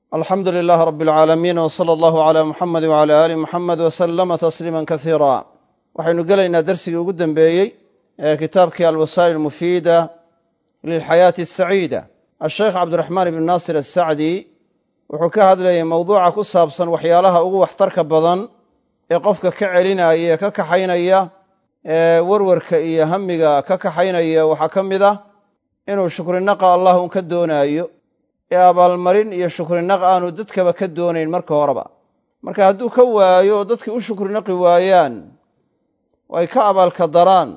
alxamdu lilaah rab alcaalamiin w sala allahu cala muxamedi wcala aali muxamed wasalama tasliima kasiira waxaynu gelaynaa dersigii ugu dembeeyey ee kitaabkii alwasaa'il almufiida lilxayaati asaciida asheekh cabdiraxmaan ibn naasir asacdi wuxuu ka hadlayay mowduuca ku saabsan waxyaalaha ugu waxtarka badan ee qofka ka celinaya ee ka kaxaynaya ee werwarka iyo hamiga ka kaxaynaya waxaa ka mid ah inuu shukrinaqa allah un ka doonaayo ee abaalmarin iyo shukrinaq aanu dadkaba ka doonayn marka horeba marka hadduu ka waayo oo dadkii u shukrinaqi waayaan oo ay ka abaalka daraan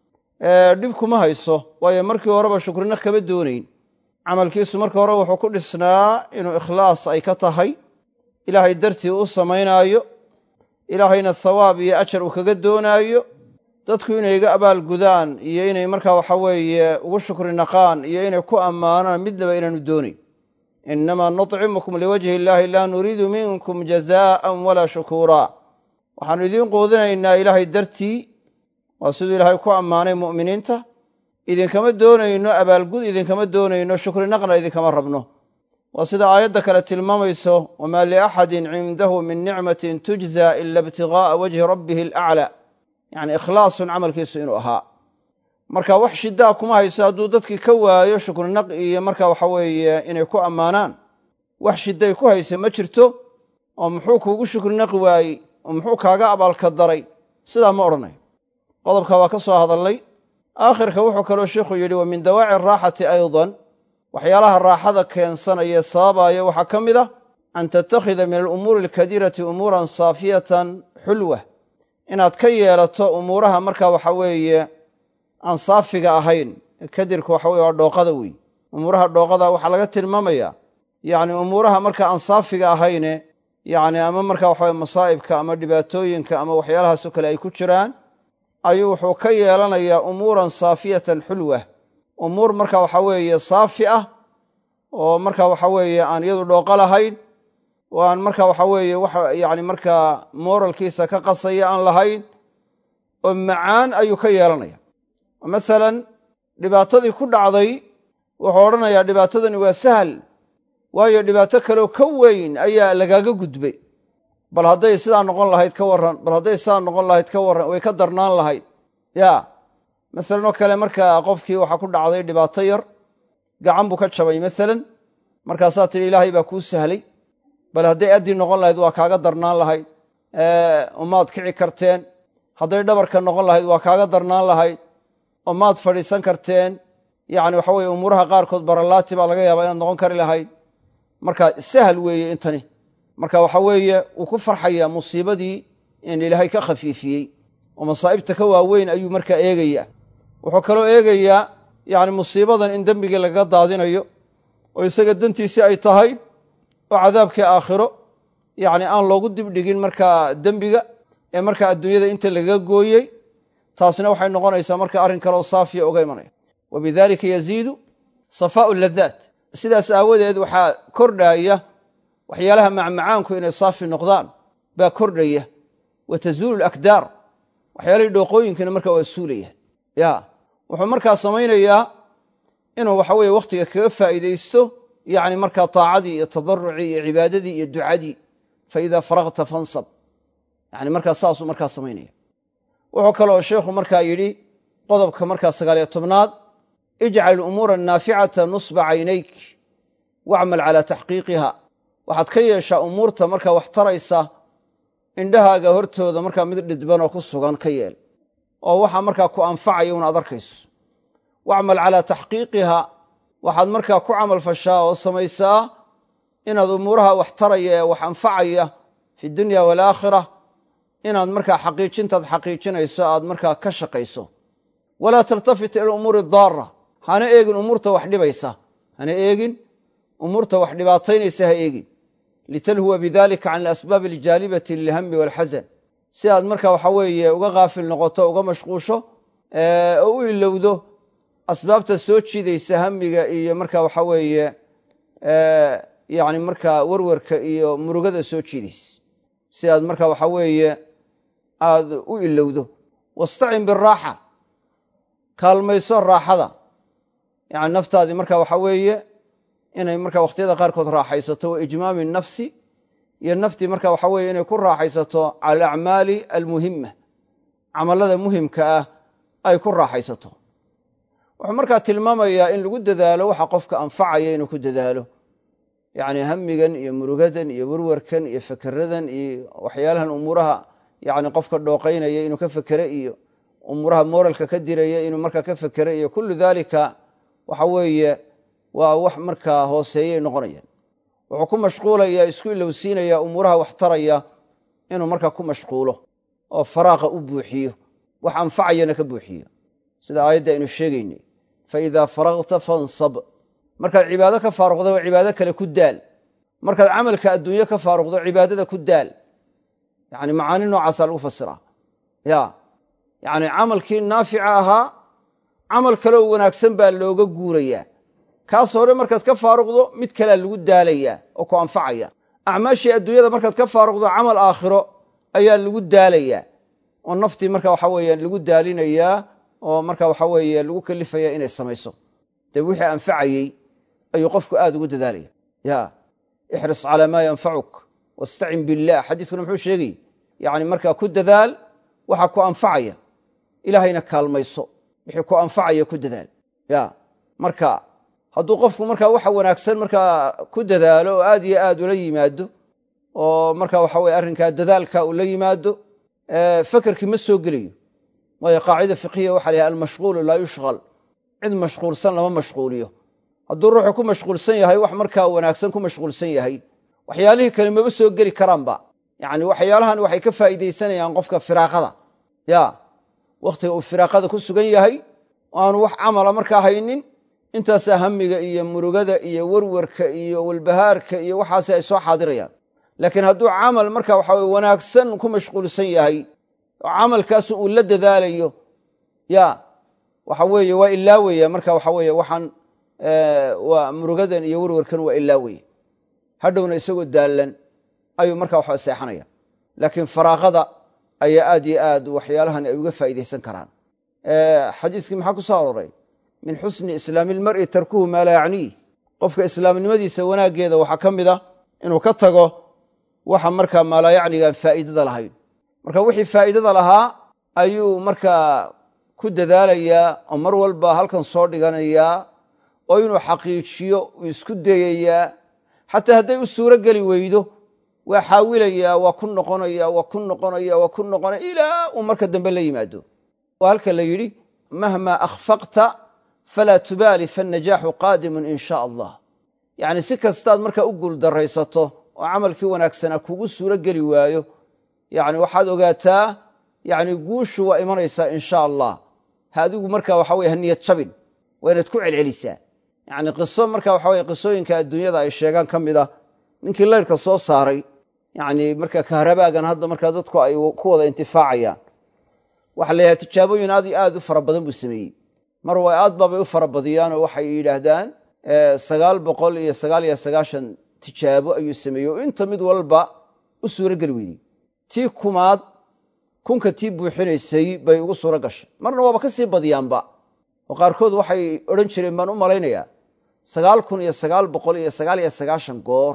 dhib kuma hayso waayo markii horeba shukrinaq kama doonayn camalkiisu marka hore wuxuu ku dhisnaa inuu ikhlaas ay ka tahay ilaahay dartii u samaynaayo ilaahayna thawaab iyo ajar uu kaga doonaayo dadku inay iga abaalgudaan iyo inay markaa waxa weeye ugu shukrinaqaan iyo inay ku ammaanaan midnaba inaanu doonayn inamaa nuطcimukum liwajhi illaahi laa nuriidu minkum jazaa'an walaa shukuura waxaannu idiin quudinaynaa ilaahay dartii waa siduu ilaahay ku ammaanay mu'miniinta idinkama doonayno abaalgud idinkama doonayno shukrinaqna idinkama rabno waa sida aayadda kale tilmaamayso wamaa liaxadin cindahu min nicmatin tujza ila ibtiga'a wajhi rabbihi alaclaa yacni ikhlaasun camalkiisu inuu ahaa marka wax shidaa kuma hayso hadduu dadkii ka waayo shukrinaq iyo marka waxa weeye inay ku ammaanaan wax shiday ku haysa ma jirto oo muxuu kuugu shukrinaqi waayey oo muxuu kaaga abaalka daray sidaa ma odhanayo qodobka waa ka soo hadalnay aakhirka wuxuu kaloo sheikhu yidhi wa min dawaaci araaxati aydan waxyaalaha raaxada keensanaya sababaaya waxaa ka mid ah an tattakhida min alumuuri alkadiirati umuuran saafiyatan xulwa inaad ka yeelato umuuraha marka waxa weeye aan saafiga ahayn kadirka waxa weye waa dhooqada wey umuuraha dhooqada waxaa laga tilmaamaya yacni umuuraha marka aan saafiga ahayne yacni ama marka waxaweye masaa'ibka ama dhibaatooyinka ama waxyaalahaasoo kale ay ku jiraan ayuu wuxuu ka yeelanayaa umuuran saafiyatan xulwa umuur marka waxa weeye saafi ah oo marka waxa weeye aan iyadu dhooqo lahayn oo aan marka waxa weeye wax yacni markaa mooralkiisa ka qasaya aan lahayn oo macaan ayuu ka yeelanaya masalan dhibaatadii ku dhacday wuxuu odhanayaa dhibaatadani waa sahal waayo dhibaato kaleoo ka weyn ayaa lagaaga gudbay bal hadday sidaa noqon lahayd ka warran bal hadday sidaa noqon lahayd ka warran way ka darnaan lahayd ya masalan oo kale markaa qofkii waxaa ku dhacday dhibaato yar gacan buu ka jabay masalan markaasaa tidhi ilaahay baa kuu sahlay bal hadday addii noqon lahayd waa kaaga darnaan lahayd umaad kici karteen hadday dhabarka noqon lahayd waa kaaga darnaan lahayd oo maad fadhiisan karteen yacni waxa weye umuuraha qaarkood baralaati baa laga yaabaa inaad noqon kari lahayd marka sahal weeye intani marka waxa weeye wuu ku farxayaa musiibadii in ilaahay ka khafiifiyey oo masaa'ibta ka waaweyn ayuu markaa eegayaa wuxuu kaloo eegayaa yacni musiibadan in dembigii lagaga daadinayo oo isaga dantiisii ay tahay oo cadaabkii aakhiro yacni aan loogu dibdhigin markaa dembiga ee markaa adduunyada inta lagaga gooyey taasna waxay noqonaysaa marka arrin kaleoo saafiya uga imanaya wa bidalika yaziidu safaa'u ladaat sidaas aawadeed waxaa kordhaya waxyaalaha macmacaanku inay saafi noqdaan baa kordhaya wa tazuulu lakdaar waxyaalahii dhooqooyinkiina markaa waa suulaya ya wuxuu markaa samaynayaa inuu waxa weye wakhtiga kaga faa'iidaysto yacni markaa taacadii iyo tadarucii iyo cibaadadii iyo ducadii fa idaa faragta fansab yani markaa saasuu markaa samaynaya wuxuu kaloo sheikhu markaa yidhi qodobka markaa sagaaliyo tobnaad ijcal umuura naaficata nusba caynayk wacmal calaa taxqiiqiha waxaad ka yeeshaa umuurta markaa wax taraysa indhahaaga hortooda markaa mid dhidbanoo ku sugan ka yeel oo waxa markaa ku anfacaya unaad arkayso wacmal calaa taxqiiqiha waxaad markaa ku camal fashaa oo samaysaa inaad umuuraha wax taraya ee wax anfacaya fi dunya waalaakhira inaad markaa xaqiijintaad xaqiijinayso aad markaa ka shaqayso walaa taltafit ila umuuri daara hana eegin umuurta wax dhibaysa hana eegin umuurta wax dhibaataynaysa ha eegin litalhuwa bidalika can alasbaabi aljaalibati lilhami walxasan si aad marka waxa weeye uga kaafil noqoto uga mashquusho oo u ilowdo asbaabta soo jiidaysa hamiga iyo marka waxa weeye yani markaa werwarka iyo murugada soo jiidaysa si aad marka waxa weeye aad u ilowdo wastacin biraaxa kaalmayso raaxada yani naftaadii marka waxa weeye inay marka wakhtiyada qaarkood raaxaysato wa ijmaami nafsi iyo naftii marka waxa weye inay ku raaxaysato cala alacmaali almuhima camalada muhimka ah ay ku raaxaysato wuxuu markaa tilmaamayaa in lagu dadaalo waxa qofka anfacaya inuu ku dadaalo yacni hamigan iyo murugadan iyo werwarkan iyo fakeradan iyo waxyaalahan umuuraha yani qofka dhooqaynaya inuu ka fekere iyo umuuraha moralka ka diraya inuu markaa ka fekere iyo kullu dalika waxa weeye waa wax markaa hooseeyay noqonayaan wuxuu ku mashquulaya isku ilowsiinaya umuuraha wax taraya inuu markaa ku mashquulo oo faraaqa u buuxiyo wax anfacayana ka buuxiyo sida aayadda aynu sheegaynay faidaa faragta fansab markaad cibaado ka faaruqda waa cibaado kale ku daal markaad camalka adduunye ka faaruqdo cibaadada ku daal yani macaani noocaasaa lagu fasiraa ya yani camalkii naafica ahaa camal kaleo wanaagsan baa looga guurayaa kaas hore markaad ka faaruqdo mid kalea lagu daalayaa oo ku anfacaya acmaashii adduunyada markaad ka faaruqdo camal aakhiro ayaa lagu daalayaa oo naftii marka waxa weeye lagu daalinayaa oo marka waxa weeye lagu kalifaya inay samayso dee wixii anfacayey ayuu qofku aad ugu dadaalaya ya ixris calaa maa yanfacuk wastacin billaah xadiiskuna muxuu sheegay yani markaa ku dadaal waxa ku anfacaya ilaahayna kaalmayso wixii ku anfacaya ku dadaal ya marka hadduu qofku markaa waxa wanaagsan markaa ku dadaalo oo aad iyo aad ula yimaado oo marka waxa weye arrinkaa dadaalka uu la yimaado fakerkii ma soo gelayo waayo qaacida fiqhiya waxa la almashquulu laa yushqal cid mashquulsan lama mashquuliyo hadduu ruuxu ku mashquulsan yahay wax markaa wanaagsan ku mashquulsan yahay waxyaalihii kale maba soo geli karaanba yani waxyaalahan waxay ka faa'iidaysanayaan qofka firaaqada ya wakhtiga uu firaaqada ku sugan yahay oo aanu wax camala markaa haynin intaasaa hamiga iyo murugada iyo werwarka iyo walbahaarka iyo waxaasi ay soo xaadirayaan laakiin hadduu camal marka waxa weye wanaagsan ku mashquulsan yahay oo camalkaasu uu la dadaalayo ya waxa weeye waa ilaawaya marka waxa weye waxaan waa murugadan iyo werwarkan waa ilaawaya hadhowna isagoo daallan ayuu marka waxa seexanaya laakiin faraaqada ayaa aad iyo aad waxyaalahan ay uga faa'iidaysan karaan xadiiskii maxaa ku soo aroray min xusni islaami ilmar'i tarkuhu maa laa yacniih qofka islaamnimadiisa wanaaggeeda waxaa ka mid a inuu ka tago waxa markaa maalaa yacnigaan faa'iidada lahayn marka wixii faa'iidada lahaa ayuu markaa ku dadaalayaa oo mar walba halkan soo dhiganayaa oo inuu xaqiijiyo uu isku dayayaa xataa hadday u suuro geli weydo waa xaawilayaa waa ku noqonaya waa ku noqonaya waa ku noqonaya ilaa uu marka dambe la yimaado waa halka la yidhi mahmaa akhfaqta falaa tubaali faannajaaxu qaadimun in sha allah yacni si kastaad markaa u guuldaraysato oo camalkii wanaagsanaa kugu suuro geli waayo yani waxaad ogaataa yani guushu waa imanaysaa in sha allah ha adigu marka waxa weye ha niyad jabin waa inaad ku celcelisaa yani qiso marka waxa weye qisooyinka adduunyada ay sheegaan ka mid ah ninkii layrka soo saaray yani marka kahrabaagan hadda markaa dadku ay ku wada intifaacayaan waxa la yidhaha tijaabooyin aad iyo aad u fara badan buu sameeyey mar waa aad baabay u fara badiyaanoo waxay yidhaahdaan sagaal boqol iyo sagaal iyo sagaashan tijaabo ayuu sameeyey oo inta mid walba u suuro geli weydey tii kumaad kunka tii buuxinaysay bay ugu suuro gashay marna waaba ka sii badiyaanba oo qaarkood waxay odhan jireen baan u malaynayaa sagaal kun iyo sagaal boqol iyo sagaal iyo sagaashan goor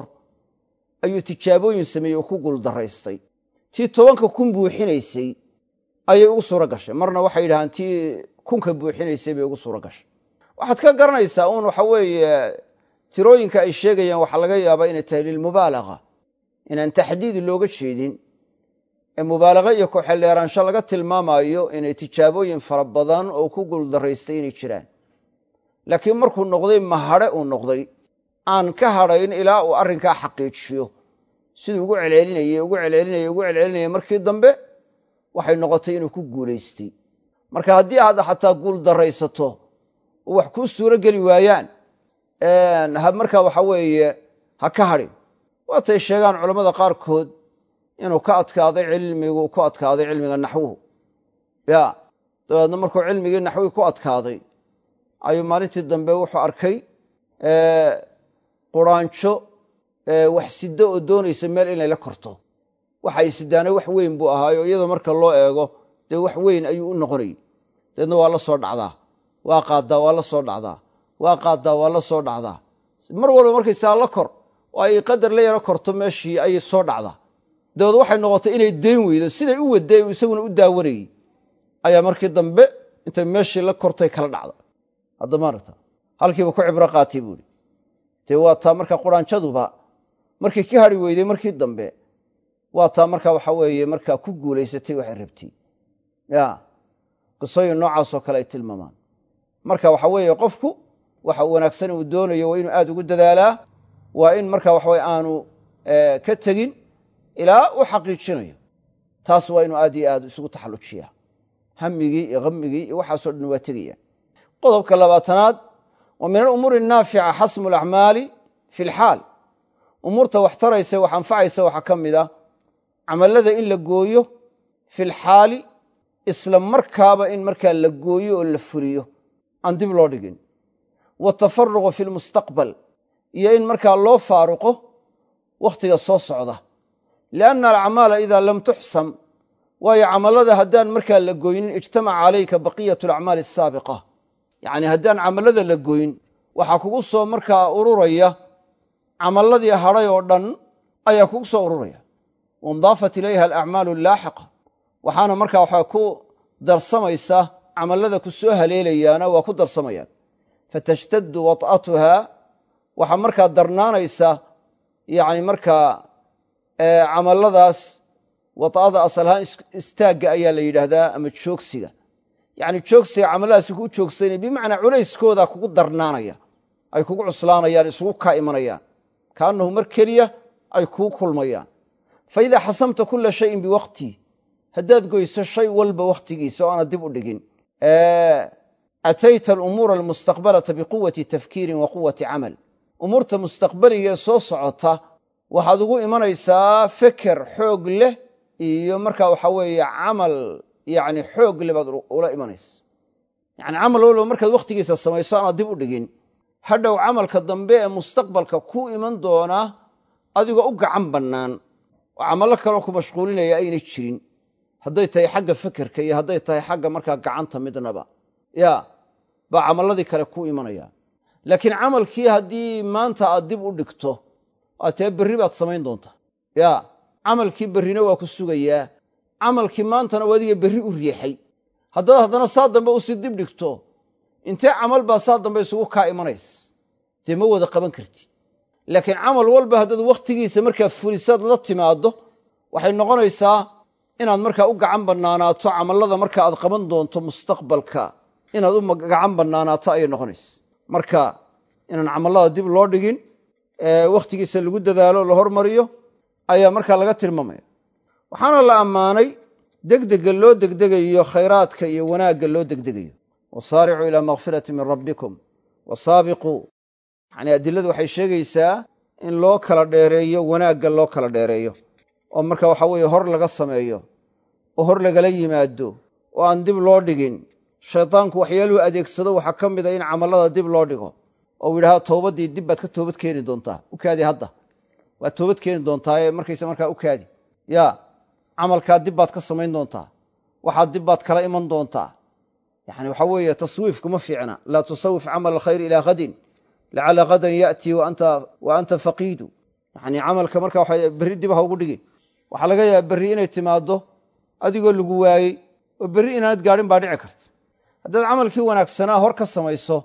ayuu tijaabooyin sameeyey oo ku guuldaraystay tii tobanka kun buuxinaysay ayay ugu suuro gashay marna waxay yidhahaan tii kunka buuxinaysay bay ugu suuro gashay waxaad ka garanaysaa uun waxa weeye tirooyinka ay sheegayaan waxaa laga yaabaa inay tahay lilmubaalaga inaan taxdiid looga jeedin ee mubaalaga iyo ku-xeldheeraansho laga tilmaamayo inay tijaabooyin fara badan oo ku guuldaraystay inay jiraan laakiin markuu noqday mahadhe uu noqday aan ka hadhayn ilaa uu arrinkaa xaqiijiyo siduu ugu celcelinayey ugu celcelinayey ugu celcelinayay markii dambe waxay noqotay inuu ku guulaystay marka haddii aad xataa guul daraysato oo wax kuu suuro geli waayaan markaa waxa weeye ha ka hadhin waatay sheegaan culammada qaarkood inuu ka adkaaday cilmigu ku adkaaday cilmiga naxwuhu ya dabeedna markuu cilmigii naxwii ku adkaaday ayuu maalintii dambe wuxuu arkay quraanjo wax siddo oo doonaysa meel inay la korto waxay sidaana wax weyn buu ahaayo iyadoo marka loo eego dee wax weyn ayuu u noqonayay dabeedna waa la soo dhacdaa waa qaaddaa waa la soo dhacdaa waa qaaddaa waa la soo dhacdaa mar walba markaysaa la kor oo ay qadar la yaro korto meeshii ayay soo dhacdaa dabeed waxay noqotay inay dayn weydo siday u waday uu isaguna u daawanayey ayaa markii dambe intay meeshii la kortay kala dhacda hadda maaragta halkiiba ku cibro qaatay buuhi dee waa taa marka quraanjaduba markii ka hadhi weyday markii dambe waa taa marka waxa weeye markaa ku guulaysatay waxay rabtay ya qisooyin noocaasoo kale ay tilmaamaan marka waxa weeye qofku waxa wanaagsan uu doonayo waa inuu aad ugu dadaalaa waa in marka waxaweye aanu ka tegin ilaa u xaqiijinayo taas waa inuu aad iyo aad isugu taxallujiyaa hamigii iyo hamigii iyo waxaasoo dhan waa tegaya qodobka labaatanaad wa min alumuuri annaafica xasmu alacmaali fi lxaal umuurta wax taraysa wax anfacaysa waxaa ka mid a camallada in la gooyo fi lxaali isla markaaba in markaa la gooyo oo la fuliyo aan dib loo dhigin watafaruqu fi lmustaqbal iyo in markaa loo faaruqo wakhtiga soo socda lianna alacmaala idaa lam tuxsam waayo camallada haddaan markaa la goynin ijtamaca calayka baqiyat alacmaali asaabiqa yacni haddaan camallada la goyn waxaa kugu soo markaa ururaya camalladii hadhay oo dhan ayaa kugu soo ururaya waindaafat ilayha alacmaalu allaaxiqa waxaana markaa waxaa ku darsamaysa camallada ku soo haleelayaana waa ku darsamayaan fatashtaddu wad'atuha waxaa markaa darnaanaysa yacni markaa camalladaas wad'ada asalahaan istaagga ayaa la yidhaahdaa ama joogsiga yacni joogsiga camalladaasi kuu joogsanaya bimacnaa culayskooda kugu darnaanaya ay kugu cuslaanayaan isugu kaa imanayaan kaannahu mar keliya ay kuu kulmayaan fa idaa xasamta kula shayin biwaqti haddaad goyso shay walba wakhtigiisa oo aana dib u dhigin atayta alumuura almustaqbalata biquwati tafkiirin wa quwati camal umuurta mustaqbaliga ee soo socota waxaad ugu imanaysaa feker xoog leh iyo markaa waxaa weeye camal yani xoog leh baad ula imanaysa yani camal walba markaad wakhtigiisa samayso aanaad dib u dhigin hadhow camalka dambe ee mustaqbalka ku iman doonaa adigoo u gacan bannaan oo camallo kaloo ku mashquulinaya aynay jirin hadday tahay xagga fekerka iyo hadday tahay xagga markaa gacanta midnaba ya baa camalladii kale ku imanaya laakiin camalkii haddii maanta aad dib u dhigto aad tee berri baad samayn doontaa ya camalkii berrina waa ku sugayaa camalkii maantana waa adiga berri u riixay haddaad haddana saa dambe usii dib dhigto intee camal baa saa dambe isugu kaa imanays dee ma wada qaban karti laakiin camal walba haddaad wakhtigiisa markaa fulisaad la timaaddo waxay noqonaysaa inaad markaa u gacan bannaanaato camallada marka aad qaban doonto mustaqbalka inaad u gacan bannaanaato ayay noqonaysa marka inaan camallada dib loo dhigin wakhtigiisa lagu dadaalo la hormariyo ayaa markaa laga tilmaamaya waxaana la ammaanay degdega loo degdegayo khayraadka iyo wanaagga loo degdegayo wasaaricuu ilaa makfirati min rabbikum wasaabiquu yani adiladu waxay sheegaysaa in loo kala dheereeyo wanaagga loo kala dheereeyo oo marka waxa weeye hor laga sameeyo oo hor lagala yimaado oo aan dib loo dhigin shaydaanku waxyaaluhu adeegsado waxaa ka mid a in camallada dib loo dhigo oo uu yidhahdo towbaddii dib baad ka toobad keeni doontaa u kaadi hadda waad toobad keeni doontaa markaysa markaa u kaadi ya camalkaa dib baad ka samayn doontaa waxaad dib baad kala iman doontaa yani waxaa weeye taswiifku ma fiicna laa tusawif camal alkhayr ilaa hadin lacala hadan ya'tii wa anta faqiidu yani camalka marka waxa berri dib ha ugu dhigin waxaa laga yaaba berri inay timaaddo adigoo lagu waayey oo berri inaanad gaadhin baa dhici karta haddaad camalkii wanaagsanaa hor ka samayso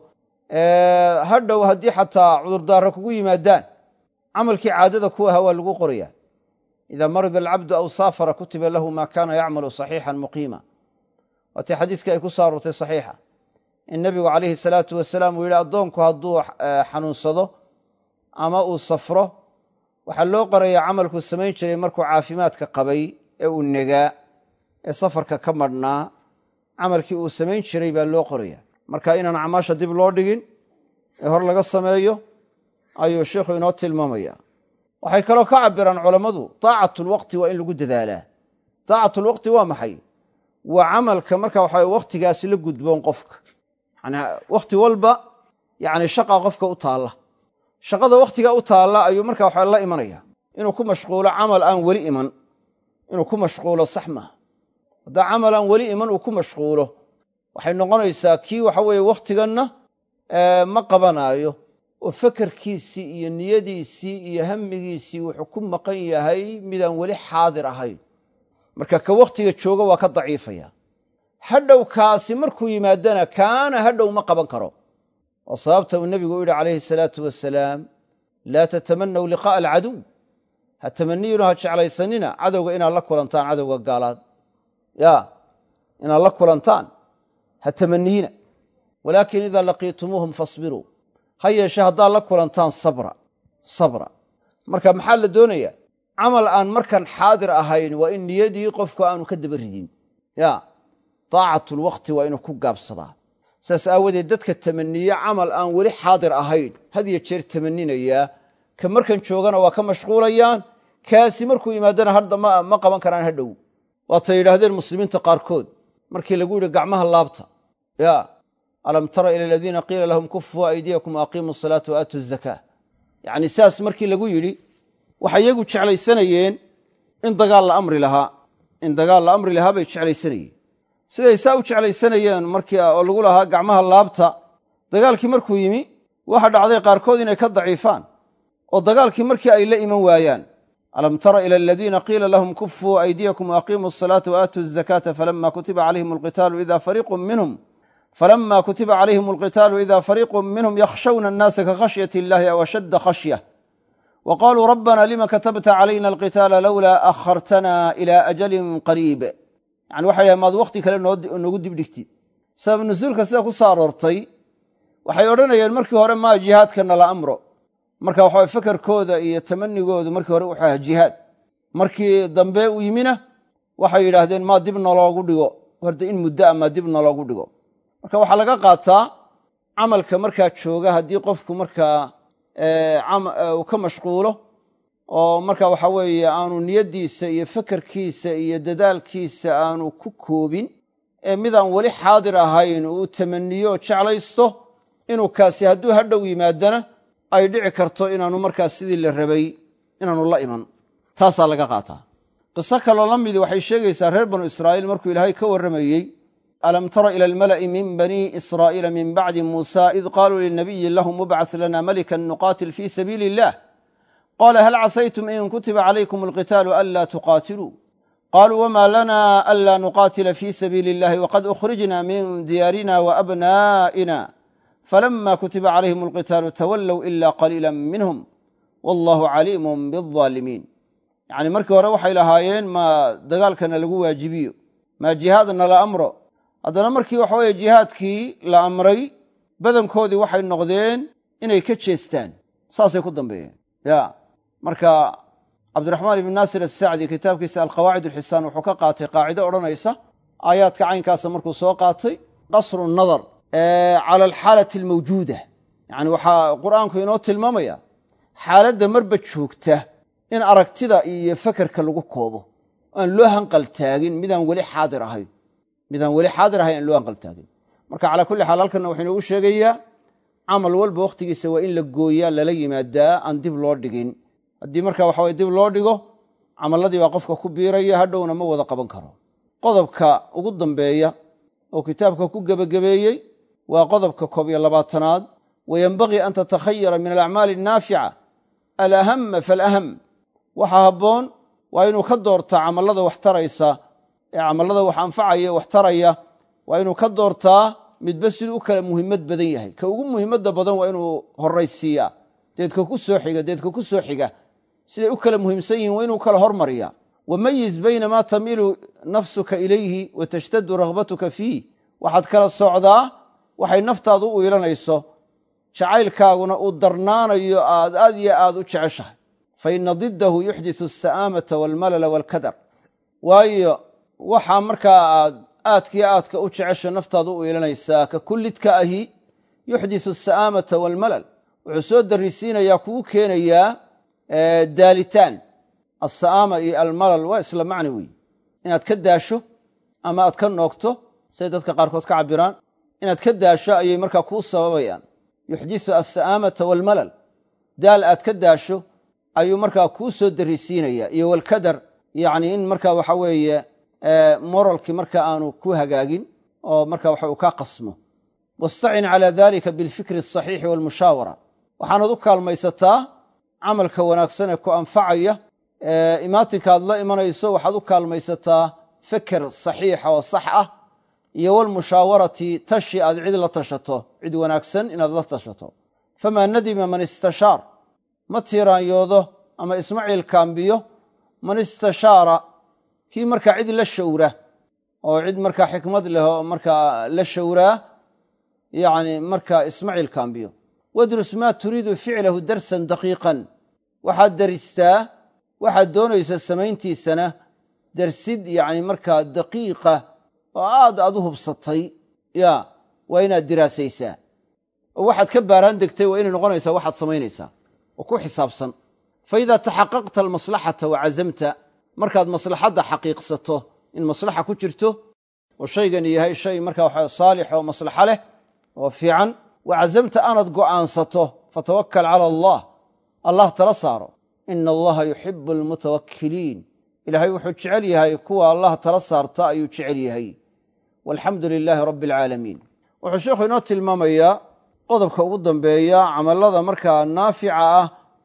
hadhow haddii xataa cudurdaara kugu yimaadaan camalkii caadada ku ahaa waa lagu qorayaa ida marida alcabdu aw saafara kutiba lahu ma kana yacmalu saxiixan muqiima waatii xadiiskii ay ku soo aroortay saxiixa in nebigu calayhi salaatu wasalaam uu yidhi addoonku hadduu xanuunsado ama uu safro waxaa loo qorayaa camalkuu samayn jiray markuu caafimaadka qabay ee uu negaa ee safarka ka madhnaa camalkii uu samayn jiray baa loo qoraya marka inaan acmaasha dib loo dhigin ee hor laga sameeyo ayuu sheikhu inoo tilmaamaya waxay kaloo ka cabiraan culammadu taacatulwaqti waa in lagu dadaalaa taacatulwaqti waa maxay waa camalka marka waxa wakhtigaasi la gudboon qofka yani wakhti walba yani shaqa qofka u taalla shaqada wakhtiga u taalla ayuu marka waxa la imanaya inuu ku mashquulo camal aan weli iman inuu ku mashquulo sax maaha haddaa camal aan weli iman uu ku mashquulo waxay noqonaysaa kii waxa weeye wakhtiganna ma qabanaayo oo fakerkiisii iyo niyadiisii iyo hamigiisii wuxuu ku maqan yahay midaan weli xaadir ahayn marka ka wakhtiga jooga waa ka daciifaya hadhow kaasi markuu yimaadana kaana hadhow ma qaban karo waa sababta uu nebigu u yidhi calayhi salaatu wasalaam laa tatamanaw liqaa'a alcaduw ha tamaniyinu ha jeclaysanina cadowga inaad la kulantaan cadowga gaalaad ya inaad la kulantaan ha tamaniyina walaakin idaa laqiitumuuhum fasbiruu ha yeeshe haddaad la kulantaan sabra sabra marka maxaa la doonaya camal aan markan xaadir ahayn waa in niyadii qofku aanu ka daba ridin ya daacatulwakti waa inuu ku gaabsadaa saas aawadeed dadka tamaniye camal aan weli xaadir ahayn had yo jeer tamaninayaa ka markan joogana waa ka mashquulayaan kaasi markuu yimaadana hadda ma qaban karaan hadhow waatay yidhaahdeen muslimiinta qaarkood markii lagu yidhi gacmaha laabta ya alam tara ila aladiina qiila lahum kufuu aydiyakum waaqiimuu asalaata wa aatu zakaa yacni saas markii lagu yidhi waxay iyagu jeclaysanayeen in dagaal la amri lahaa in dagaal la amri lahaa bay jeclaysanayeen siday saa u jeclaysanayeen markii oo lagu lahaa gacmaha laabta dagaalkii markuu yimi waxa dhacday qaarkood inay ka daciifaan oo dagaalkii markii ay la iman waayaan alam tara ila aladiina qiila lahum kufuu aydiyakum waaqiimuu asalaata wa aatu zakaata falama kutiba calayhim alqitaalu ida fariiqun minhum falama kutiba calayhim alqitaalu ida fariiqun minhum yakhshawna annaasa ka khashyati illahi aw ashadda khashya wa qaluu rabbana lima katabta calayna alqitaala lowlaa akhartana ila ajalin qariib yani waxay dhahen maad wakhti kale noogu dibdhigtid sabab nusuulka sida ku soo aroortay waxay odhanayeen markii hore maa jihaadka nala amro marka waxa fakerkooda iyo tamanigoodu markii hore wuxuu ahaa jihaad markii dambe u yimina waxay yidhaahdeen maa dib naloogu dhigo horta in muddo a maa dib naloogu dhigo marka waxaa laga qaataa camalka markaa jooga haddii qofku markaa uu ka mashquulo oo marka waxa weeye aanu niyaddiisa iyo fakerkiisa iyo dadaalkiisa aanu ku koobin ee midaan weli xaadir ahayn uu tamaniyo oo jeclaysto inuu kaasi hadduu hadhow yimaadana ay dhici karto inaanu markaas sidii la rabay inaanu la iman taasaa laga qaataa qiso kaloo la midi waxay sheegaysaa reer banu israa'iil markuu ilaahay ka warramayey alam tara ila almala'i min bani israa'iila min bacdi muusa id qaaluu linabiyin lahum ubcad lana malikan nuqaatil fii sabiili illah qala hal casaytum in kutiba calaykum alqitaalu anlaa tuqaatiluu qaluu wma lana anlaa nuqaatila fii sabiili illahi waqad ukhrijna min diyaarina waabnaa'ina falama kutiba calayhim alqitaalu tawallow ila qaliila minhum wallahu caliimun biaalimiin yacni markii hore waxay lahaayeen maa dagaalkana lagu waajibiyo maa jihaadna la amro haddana markii waxa weye jihaadkii la amray badankoodii waxay noqdeen inay ka jeestaan saasay ku dambeeyeen ya marka cabdiraxmaan ibn naasir asacdi kitaabkiisa alqawaacid alxisaan wuxuu ka qaatay qaacido odhanaysa aayaadka caynkaasa markuu soo qaatay qasru nadar cala alxaalati almawjuuda yani waxaa qur'aanku inoo tilmaamaya xaaladda marba joogta in aragtida iyo fakerka lagu koobo aan loo hanqaltaagin midaan weli xaadir ahayn midaan weli xaadir ahayn aan loo hanqaltaagin marka calaa kulli xaal halkanna wuxuu inoogu sheegayaa camal walba wakhtigiisa waa in la gooyaa lala yimaadaa aan dib loo dhigin haddii marka waxa weye dib loo dhigo camalladii baa qofka ku biiraya hadhowna ma wada qaban karo qodobka ugu dambeeya oo kitaabka ku gebagabeeyey waa qodobka koob iyo labaatanaad wayenbagii an tatakhayara min alacmaali annaafica alahama falaham waxaa habboon waa inuu ka doortaa camallada wax taraysa ee camallada wax anfacaya wax taraya waa inuu ka doortaa midba siduu u kala muhimmad badan yahay ka ugu muhimmadda badan waa inuu horraysiiyaa deedka ku soo xiga deedka ku soo xiga siday u kala muhiimsan yihiin waa inuu kala hormariyaa wamayiz bayna maa tamiilu nafsuka ilayhi wa tashtadu raghbatuka fiih waxaad kala socdaa waxay naftaadu u iilanayso jacaylkaaguna uu darnaanayo aad aad iyo aad u jeceshahay fa ina diddahu yuxdisu asa'aamata waalmalala waalkadar waayo waxaa markaa aad aadkiyo aadka u jecesha naftaadu u iilanaysaa ka kullidka ahi yuxdisu asa'aamata waalmalal wuxuu soo darisiinayaa kugu keenayaa daalitaan alsa'aama iyo almalal waa isla macni weeye inaad ka daasho ama aad ka noogto siday dadka qaarkood ka cabiraan inaad ka daasho ayay markaa kuu sababayaan yuxdisu alsa'aamata waalmalal daal aad ka daasho ayuu markaa kuu soo darisiinaya iyo walkadar yacni in markaa waxa weeye moralkii marka aanu ku hagaagin oo marka waxa uu kaa qasmo wastacin calaa dalika bilfikri asaxiixi waalmushaawara waxaanaad u kaalmaysataa camalka wanaagsan ee ku anfacaya imaatinka aad la imanayso waxaad u kaalmaysataa feker saxiixa oo sax ah iyo walmushaawarati tashi aad cid la tashato cid wanaagsan inaad la tashato famaa nadima man istashaar ma tiiraanyoodo ama ismaciil kaambiyo man istashaara kii markaa cid la shawra oo cid markaa xikmad leh oo markaa la shawraa yani markaa ismaciil kaambiyo wadrus maa turiidu ficlahu darsan daqiiqan waxaad daristaa waxaad doonaysa samayntiisana darsid yani markaa daqiiqa oo aad aad u hubsatay ya waa inaad diraasaysaa oo waxaad ka baaraan degtay waa inay noqonaysaa waxaad samaynaysaa oo ku xisaabsan fa idaa taxaqaqta almaslaxata wa cazamta markaad maslaxadda xaqiiqsato in maslaxa ku jirto oo shaygani yahay shay markaa waxa saalix oo maslaxa leh oo fiican wa cazamta aanaad go'aansato fatawakal cala allah allah tala saaro ina allaha yuxibu almutawakkiliin ilaahay wuxuu jecel yahay kuwa allah tala saarta ayuu jecel yahay walxamdu lilaahi rabbi alcaalamiin wuxuu sheikhu inoo tilmaamayaa qodobka ugu dambeeya camallada markaa naafica ah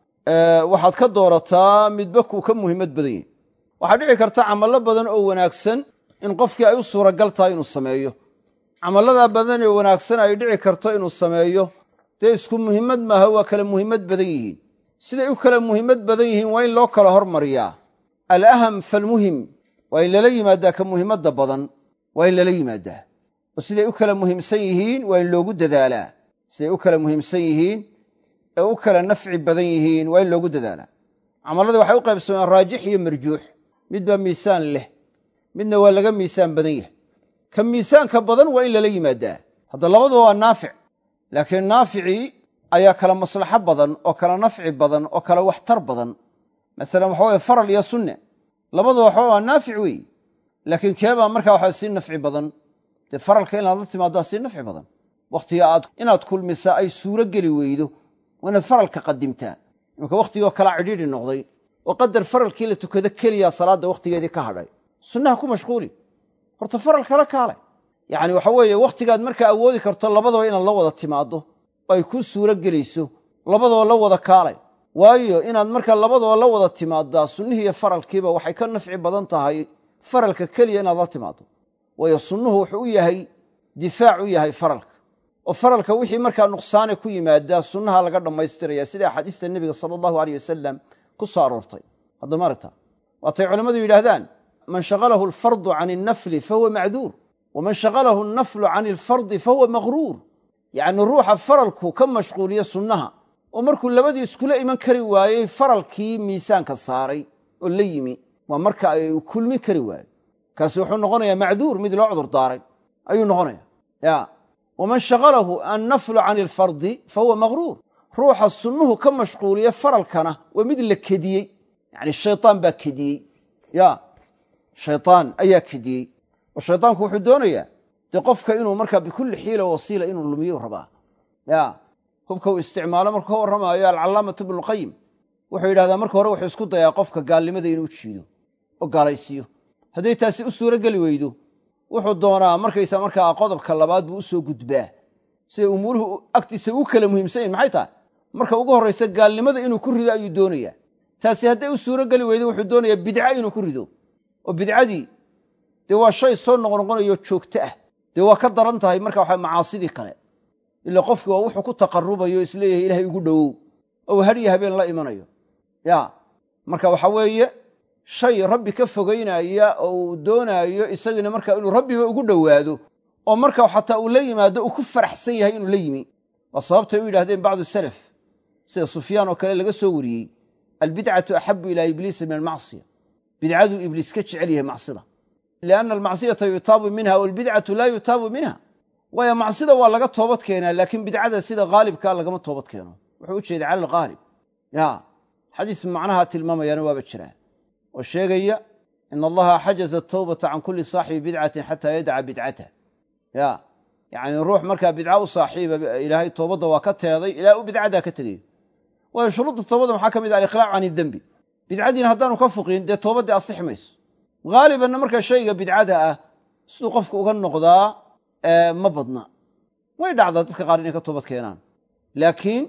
waxaad ka doorataa midba kuu ka muhiimad badan yahy waxaa dhici karta camallo badan oo wanaagsan in qofkii ay u suuragal tahay inuu sameeyo camalladaa badan ee wanaagsan ay dhici karto inuu sameeyo dee isku muhimmad maaha waa kala muhimmad badan yihiin siday u kala muhimmad badan yihiin waa in loo kala hormariyaa alaham falmuhim waa in lala yimaadaa ka muhimmadda badan waa in lala yimaadaa oo siday u kala muhiimsan yihiin waa in loogu dadaalaa siday u kala muhiimsan yihiin ee u kala nafci badan yihiin waa in loogu dadaalaa camalladii waxay u qaybsameen raajix iyo marjuux mid baa miisaan leh midna waa laga miisaan badan yahay ka miisaanka badan waa in lala yimaadaa hadda labaduba waa naafic laakiin naaficii ayaa kala maslaxo badan oo kala nafci badan oo kala waxtar badan masalan waxa weye faral iyo sunne labaduba waxba waa naafic weeye laakiin keebaa markaa waxaa sii nafci badan dee faralka inaad la timaaddaa sii nafci badan wakhtiga aad inaad kulmisaa ay suuro geli weydo waa inaad faralka qadimtaa imanka wakhtigoo kalaa cidhiidhi noqday oo qadar faralkii la tukado keliyaa salaadda wakhtigeedii ka hadhay sunnaha ku mashquuli horta faral kala kaalay yacni waxa weeye wakhtigaad markaa awoodi karto labadaba inaad la wada timaaddo oo ay kuu suuro gelayso labadaba la wada kaalay waayo inaad markaa labadaba la wada timaaddaa sunnihii iyo faralkiiba waxay ka nafci badan tahay faralka keliya inaad la timaaddo waayo sunnuhu wuxuu u yahay difaac u yahay faralka oo faralka wixii markaa nuqsaane ku yimaadaa sunnaha laga dhammaystiraya sida axaadiista nebiga sala allahu aleyh wasalam ku soo aroortay hadda maaragta waatay culammadu yidhaahdaan man shaqalahu alfardu can innafli fahuwa macduur waman shaqalahu annaflu can alfardi fahuwa maqruur yacni ruuxa faralku ka mashquuliya sunnaha oo markuu labadii iskula iman kari waayey faralkii miisaanka saaray oo la yimi waa marka ay kulmi kari waayo kaasi wuxuu noqonayaa macduur mid loo cudur daaray ayuu noqonaya ya waman shaqalahu annaflu can alfardi fahuwa maqruur ruuxa sunnuhu ka mashquuliya faralkana waa mid la kediyey yani shaytaan baa kediyey ya shaytaan ayaa kediyey oo shaytaanku wuxuu doonayaa dee qofka inuu markaa bikulli xiila wasiila inuu lumiyo rabaa ya hubka uu isticmaalo markuu ka warramaayo alcalaamatu ibnuulqayim wuxuu yidhahdaa marka hore wuxuu isku dayaa qofka gaalnimada inuu jiido oo gaalaysiiyo hadday taasi u suuro geli weydo wuxuu doonaa markaysa markaa qodobka labaad buu u soo gudbaa siday umuuruhu agtiisa u kala muhiimsan yihin maxay tahay marka ugu horraysa gaalnimada inuu ku rido ayuu doonayaa taasi hadday u suuro geli weydo wuxuu doonayaa bidca inuu ku rido oo bidcadii dee waa shay soo noqnoqonayo joogto ah dee waa ka daran tahay marka waxa macaasidii kale ila qofki waa wuxuu ku taqarubayo isleeyahay ilahay igu dhowow ou hadhiyo habeen la imanayo ya marka waxa weeye shay rabbi ka fogaynaya oo uu doonaayo isagiina marka inuu rabbiba ugu dhowaado oo marka xataa uu la yimaado uu ku faraxsan yahay inuu la yimi waa sababtay u yidhahdeen bacdu salaf sida sufyaan oo kale laga soo wariyey albidcatu axabu ilaa ibliisa min almacsiya bidcaduu ibliis ka jecel yahay macsida lianna almacsiyata yutaabu minha walbidcatu laa yutaabu minha waayo macsida waa laga toobad keenaa laakiin bidcada sida haalibkaa lagama toobad keeno wuxuu u jeeda cala alghaalib ya xadiis macnaha tilmaamayaana waaba jiraa oo sheegaya in allaha xajaza atawbata can kulli saaxibi bidcatin xataa yadaca bidcatah ya yacni ruux markaa bidca u saaxiiba ilaahay toobadda waa ka teeday ilaa u bidcadaa ka tegayo waayo shuruudda toobadda maxaa ka mid ah aliqlaac can idembi bidcadiina haddaanu ka fuqin dee toobaddii asixi mayso haalibanna markaa shayga bidcada ah siduu qofku uga noqdaa ma badna way dhacdaa dadka qaar inay ka toobad keenaan laakiin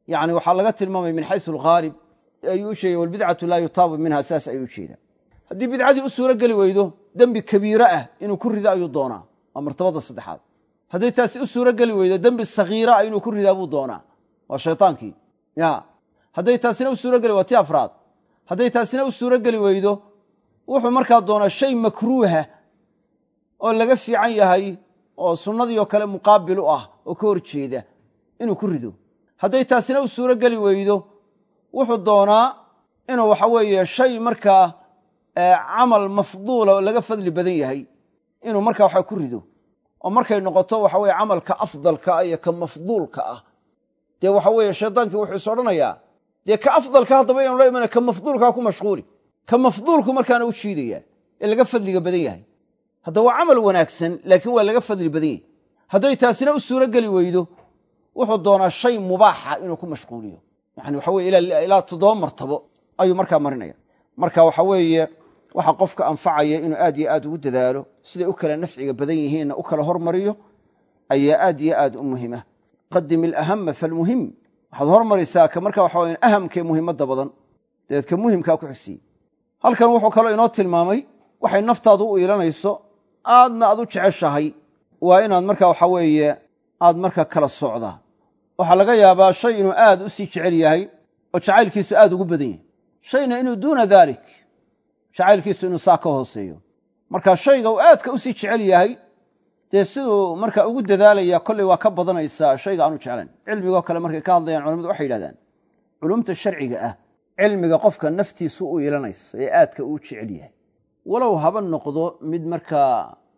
yani waxaa laga tilmaamaya min xaysu alghaalib ayuu u sheegay walbidcatu laa yutaabu minha saas ayuu ujeedaa haddii bidcadii u suuro geli weydo dembi kabiire ah inuu ku rido ayuu doonaa waa martabada saddexaad hadday taasi u suuro geli weydo dembi sagiira ah inuu ku ridaa buu doonaa waa shaytaankii ya hadday taasina u suuro geli waa ti afraad hadday taasina u suuro geli weydo wuxuu markaa doonaa shay makruuha oo laga fiican yahay oo sunnadii oo kale muqaabil u ah oo ka hor jeeda inuu ku rido hadday taasina u suuro geli weydo wuxuu doonaa inuu waxa weeye shay markaa camal mafduula oo laga fadli badan yahay inuu markaa waxa ku rido oo markay noqoto waxa weye camalka afdalka ah iyo ka mafduulka ah dee waxa weeye shaydaankii wuxuu is odhanayaa dee ka afdalka haddaba inu la imana ka mafduulkaa ku mashquuli ka mafduulku markaana u jiidayaa ee laga fadliga badan yahay hadda waa camal wanaagsan laakiin waa laga fadli badan yahay hadday taasina u suuro geli weydo wuxuu doonaa shay mubaaxa inuu ku mashquuliyo yani waxa weye ilaa toddoba martabo ayuu markaa marinaya marka waxa weeye waxa qofka anfacaya inuu aad yo aad ugu dadaalo siday u kala nafciga badan yihiinna u kala hormariyo ayaa aad yo aad u muhima qadim ilahama falmuhim waxaad hormaraysaa ka marka waxa weye ahamkee muhimadda badan dabeed ka muhimkaa ku xigsiye halkan wuxuu kaloo inoo tilmaamay waxay naftaadu u iilanayso aadna aad u jeceshahay waa inaad marka waxa weeye aad marka kala socdaa waxaa laga yaabaa shay inuu aad u sii jecel yahay oo jacaylkiisu aad ugu badan yahay shayna inuu duuna daalik jacaylkiisu inuu saa ka hooseeyo marka shayga uu aadka u sii jecel yahay dee siduu marka ugu dadaalaya kolley waa ka badanaysaa shayga aanu jeclayn cilmigoo kale markay ka hadlayaan culamadu waxay yidhahdaan culumta sharciga ah cilmiga qofka naftiisu u ilanayso ee aadka uu jecel yahay walow haba noqdo mid markaa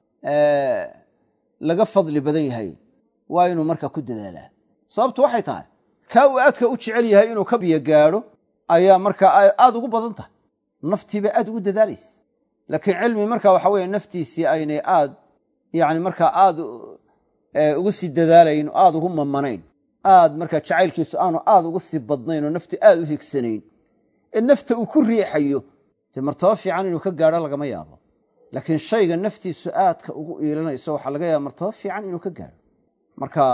laga fadli badan yahay waa inuu marka ku dadaalaa sababtu waxay tahay kaa uu aadka u jecel yahay inuu ka biyo gaadho ayaa markaa aad ugu badan tahay naftiiba aad ugu dadaalaysa laakiin cilmi marka waxa weye naftiisii aynay aad yani markaa aad ugu sii dadaalayn oo aad ugu mamanayn aad markaa jacaylkiisu aanu aad ugu sii badnayn oo nafti aad u higsanayn ee nafta uu ku riixayo dee martabo fiican inuu ka gaadho lagama yaabo laakiin shayga naftiisu aadka ugu iilanayso waxaa laga yaaba martabo fiican inuu ka gaadho marka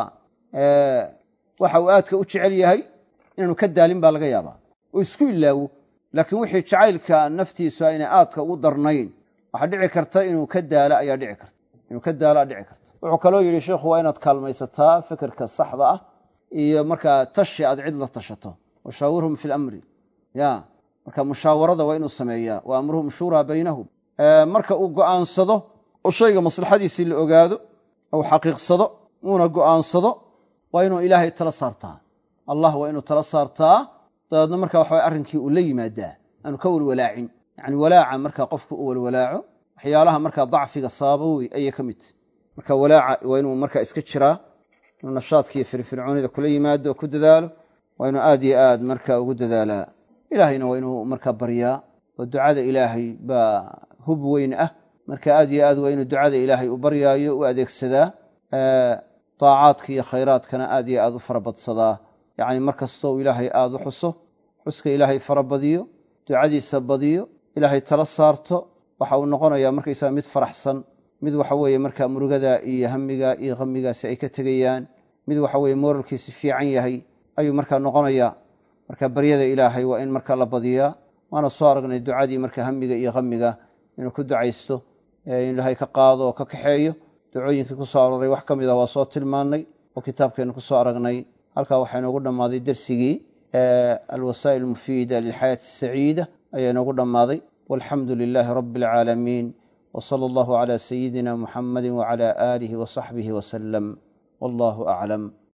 waxa uu aadka u jecel yahay inaanu ka daalin baa laga yaabaa oo isku ilaawo laakiin wixii jacaylka naftiisu aynay aadka ugu darnayn waxaa dhici karta inuu ka daalo ayaa dhici karta inuu ka daalo dhici karta wuxuu kaloo yidhi sheikhu waa inaad kaalmaysataa fikirka saxda ah iyo markaa tashi aad cid la tashato washaawirhum fi lamri ya marka mushaawarada waa inuu sameeyaa wa amruhum shuuraa baynahum marka uu go'aansado oo shayga maslaxadiisii la ogaado ou xaqiiqsado uuna go'aansado waa inuu ilaahay tala saartaa allah waa inuu tala saartaa dabeedna marka waxa arrinkii uu la yimaadaa aanu ka walwalaacin yani walaaca marka qofku u walwalaaco waxyaalaha markaa dacfiga sababa wey ayay ka mid tahy marka walaaca waa inuu marka iska jiraa inuu nashaadkiiyo firfircoonida kula yimaado oo ku dadaalo waa inuu aad yo aad marka ugu dadaalaa ilaahayna waa inuu marka baryaa oo ducada ilaahay baa hub weyn ah marka aad yo aad waa inuu ducada ilaahay u baryaayo u adeegsadaa daacaadka iyo khayraadkana aad yo aad u farabadsadaa yacni mar kastoo ilaahay aada u xuso xuska ilaahay fara badiyo ducadiisa badiyo ilaahay tala saarto waxa uu noqonayaa markaysaga mid faraxsan mid waxa weeye markaa murugada iyo hamiga iyo hamigaasi ay ka tegayaan mid waxa weye mooralkiisi fiican yahay ayuu markaa noqonayaa marka baryada ilaahay waa in marka la badiyaa waana soo aragnay ducadii marka hamiga iyo hamiga inuu ku ducaysto in ilaahay ka qaado oo ka kaxeeyo ducooyinkii ku soo aroray wax ka mid ah waa soo tilmaannay oo kitaabkeennu ku soo aragnay halkaa waxaa inoogu dhammaaday dersigii alwasaa'il almufiida lilxayaati asaciida ayaa inoogu dhammaaday walxamdu lilaahi rabbi alcaalamiin w sala allahu calaa sayidina muxamadi wacala aalihi wa saxbihi wasalam wallahu aclam